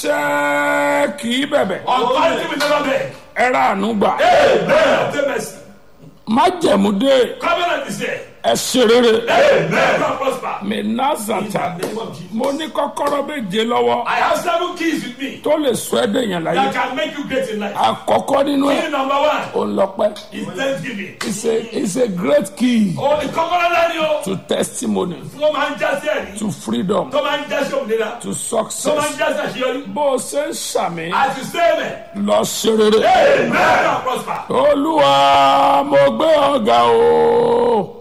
àṣẹ kì í bẹ̀bẹ̀ Authority will never beg. ẹ ra àánú gbà Amen. Obtain mercy. májẹ̀mú dé Covenant is there. ẹ ṣe rere Amen. God prosper. mi In nazata the name of Jesus. mo ní kọ́kọ́rọ́ méje lọ́wọ́ I have seven keys with me tó lè sọ ẹ́ dèèyàn láyé that can make you great in life. àkọ́kọ́ nínú ẹ̀ Key number one ò ń lọ́pẹ́ is thanksgiving. it's a it's a great key O ní kọ́kọ́rọ́ náà ni o. to testimony Tó máa ń já sí ẹ̀rí. to freedom Tó máa ń já sí òmìnira. to Tó máa ń success já sí àṣeyọrí. bó o ṣe ń ṣàmì As you say amen. lọ ṣe rere Amen. God prosper. olúwa mo gbé ọ̀gá o